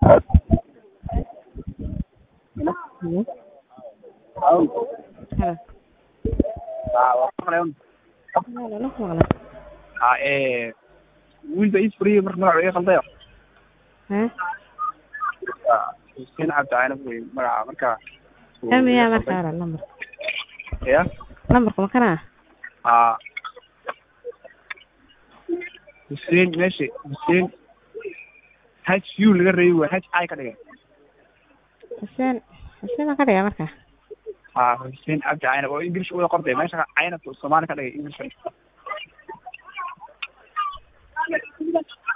Hello. Halo. Halo. Haa, waa maqlayn. Walaal wax maqla. Haa, ee, wiilba ii furiyey marka magaca iga qaldayo. Hee? Waa Xuseen Cabdi Caynab wey magaca marka. Amiyaa marka hore lambar. Ya? Lambarka ma kana? Haa. Xuseen meesha Xuseen H U laga reebi waa H I ka dhigay. Xuseen Xuseen ma ka dhiga marka? Haa, Xuseen Cabdi Caynab oo English wada qortay meesha Caynab Soomaali ka dhigay English.